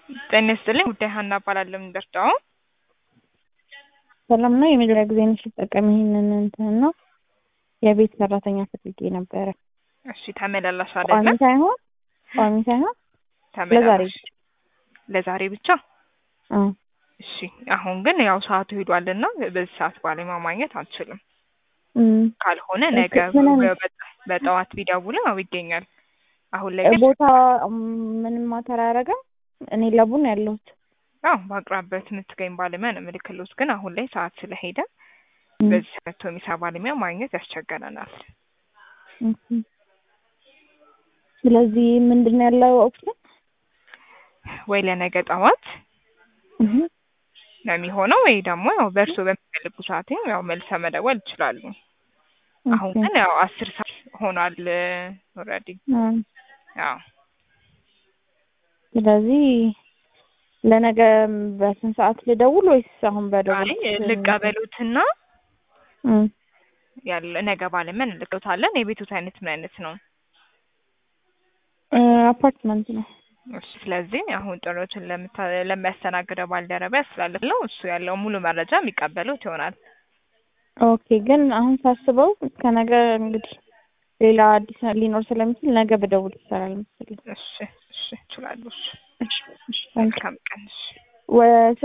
ጤና ይስጥልኝ ጉዳይ ሀና እባላለሁ የምንደርዳው ሰላም ነው። የመጀመሪያ ጊዜ ነሽ ስጠቀም ይሄንን እንትን ነው የቤት ሰራተኛ ፈልጌ ነበረ። እሺ ተመላላሽ ቋሚ አይደለም ሳይሆን ቋሚ ሳይሆን ተመላላሽ ለዛሬ ብቻ አ እሺ አሁን ግን ያው ሰዓቱ ሄዷልና በዚህ ሰዓት ባለሙያ ማግኘት አልችልም እም ካልሆነ እሺ፣ ነገ ምን አይነት- በ- በጠዋት ቢደውሉ ያው ይገኛል አሁን ላይ ግን ቦታ ምንም ማተር አያደርግም። እኔ ለቡ ነው ያለሁት። አዎ በአቅራቢያው የምትገኝ ባለሙያ ነው ምልክሎት ግን አሁን ላይ ሰዓት ስለሄደ እም፣ በዚህ ሰዓት የሚሰራ ባለሙያ ማግኘት ያስቸገረናል እሺ። ስለዚህ ምንድን ነው ያለው ኦፕሽን? ወይ ለነገ ጠዋት እህ ነው የሚሆነው ወይ ደግሞ ያው በእርሶ በሚፈልጉ ሰዓት ያው መልሰ መደወል ይችላሉ አሁን ኦኬ። ግን ያው አስር ሰዓት ሆኗል ኦልሬዲ አ ያው ስለዚህ ለነገ በስንት ሰዓት ልደውል ወይስ አሁን አይ በደውል ልቀበሉትና እም ያለ ነገ ባለመን እንልቀውታለን የቤቱት አይነት ምን አይነት ነው እ አፓርትመንት ነው። እሺ ስለዚህ አሁን ጥሪዎችን ለምታ- ለሚያስተናግደው ባልደረባ ያስተላልፍለው እሱ ያለው ሙሉ መረጃ የሚቀበሉት ይሆናል ኦኬ ግን አሁን ሳስበው እስከ ነገ እንግዲህ ሌላ አዲስ ሊኖር ስለሚችል ነገ በደውል ይሰራል መሰለኝ። እሺ እሺ ይችላሉ እሺ እሺ እሺ ታንክ መልካም ቀን እሺ ወ